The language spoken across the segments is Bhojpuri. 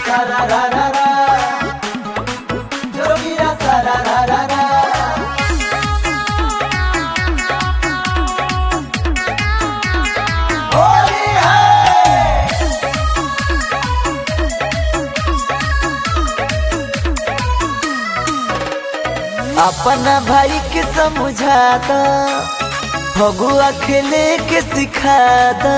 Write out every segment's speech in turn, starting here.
sararara. Jogira sararara. होली है अपना भाई के समझा दा भगुआ खेले के सिखा दा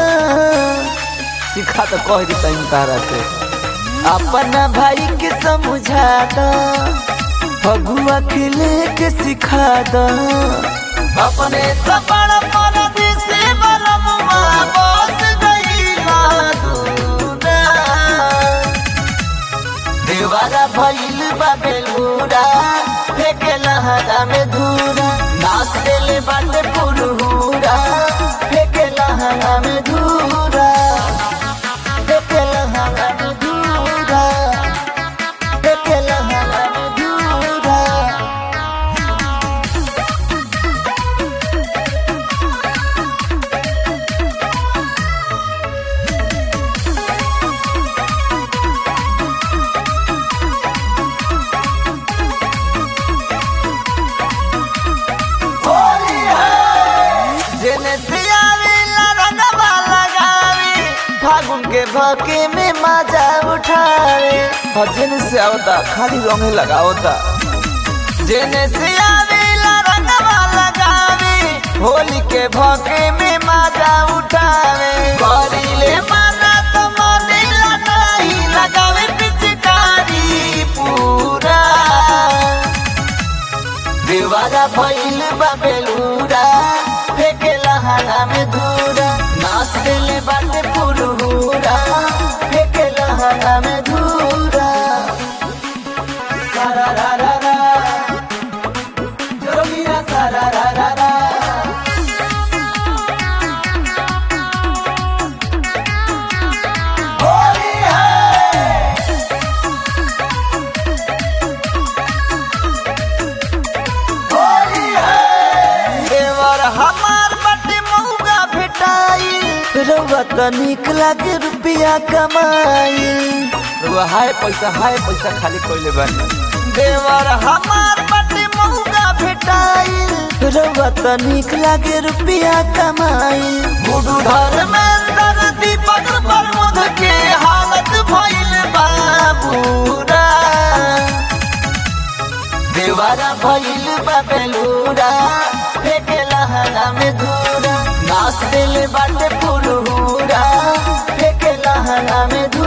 सिखा तो कह दी तनी तारा से अपना भाई के समझा दा भगुआ खेले के सिखा दा अपने तपड़ पर दिसे बलम बस गईला दूरा देवारा भइल बा बेलूरा फेके लहरा में धूरा नाच देले बाटे पुरहुरा फेके लहरा में धूरा फेके लहरा में धूरा फेके लहरा में धूरा होली है जेने से आवेला रंगवा लगावी फागुन के भके में मजा उठावे और जेने से आवता खाली रंगे लगावता जेने से आवेला रंगवा लगावी होली के भके में मजा उठावे करीले माना तो मने लगाई लगावे पिचकारी पूरा देवारा भइल बा बेलूरा फेके लहाना में धूरा नाच देले बाटे पुरहुरा फेके लहाना में धूरा सारारारा जोगिरा सारारारा होली है होली है देवर हमार बटे मौगा भेटाई रउआ त निक लागे रुपिया कमाई रउआ हाय पैसा हाय पैसा खाली कोइले बानी देवर हमार बटे मौगा भेटाई रउआ त निक लागे रुपिया कमाई गुडू घर में दर दीपक प्रमोद के हालत भइल बाबूरा देवारा भइल बा बेलूरा फेके लहरा में धूरा नाच देले बाटे पुरहुरा फेके लहरा में धूरा